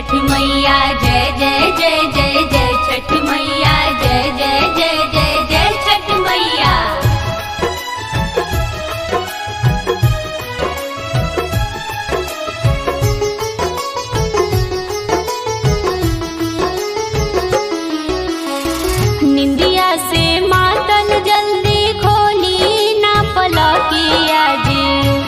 छठ मैया जय जय जय जय जय छठ मैया जय जय जय जय जय छठ मैया निंदिया से मातल जल्दी खोली ना पलकिया जी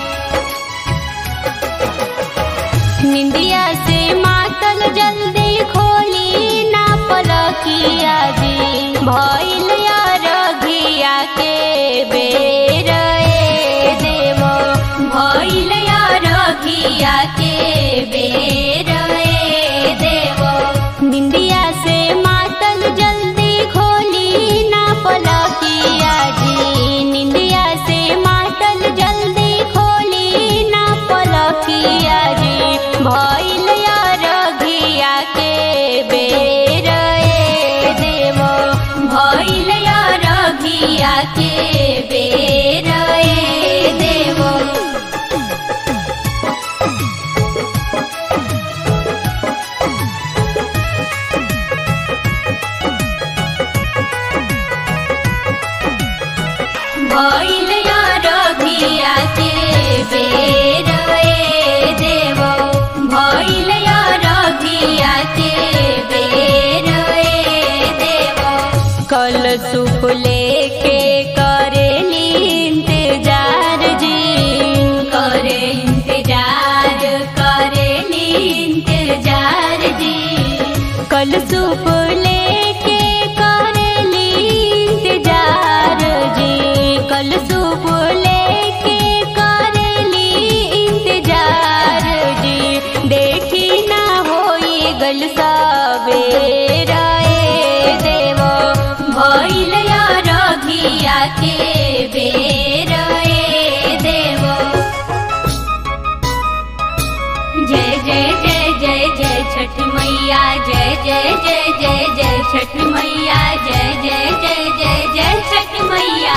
निंदिया से मातल जल्दी खोली ना पलकिया जी भइल रघिया के बेर ए देव भइल रघिया के बेर ए देव निंदिया से मातल जल्दी खोली ना पलकिया जी निंदिया से मातल जल्दी खोली ना पलकिया जी भइल रघिया के बेर ए देव भइल रघिया के बेर ए देव भइल रघिया के बेर ए देव भइल रघिया के बेर ए देव कल सुप लेके करेली इंतजार जी करे इंतजार करेली इंतजार जी कल सुप लेके करेली इंतजार जी कल सुप लेके करेली इंतजार जी देखी ना होई गल सबेर ए देव भइल रघिया के बेर ए देव जय जय जय जय जय छठ मैया जय जय जय जय जय छठ मैया जय जय जय जय जय छठ मैया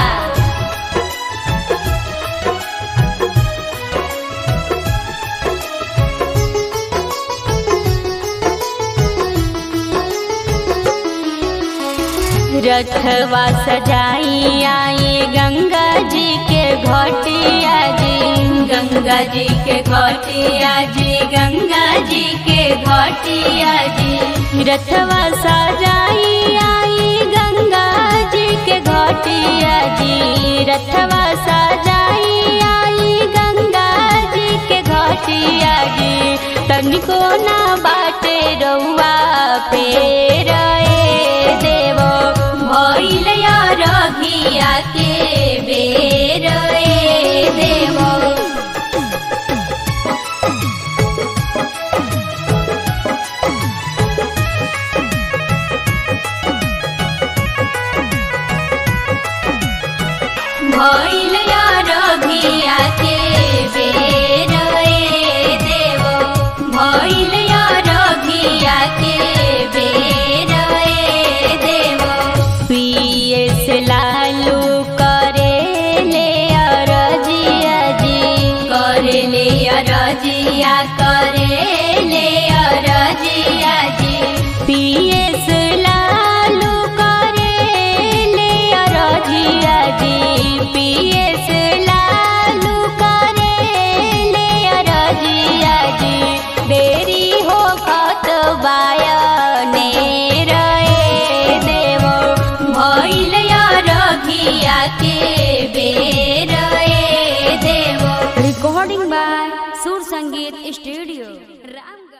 रथवा सजाई आई गंगा जी के घटिया जी गंगा जी के घटिया जी गंगा जी के घटिया जी रथवा सजाई आई गंगा जी के घटिया जी रथवा सजाई आई गंगा जी के घटिया जी तनिको ना बाटे रउआ पेर ए देव भइल रघिया के बेर ए देव भइल रघिया के बेर ए देव भइल रघिया के बेर ए देव पीएस लालू करे ले अरजिया जी करे ले अरजिया करे ले अरजिया जी पीएस लालू करे ले अरजिया जी पीएस लालू करे ले अरजिया जी देरी हो खत बायने रे देव भइल रघिया के बेर ए देव रिकॉर्डिंग बाय सुर संगीत स्टूडियो रामगढ़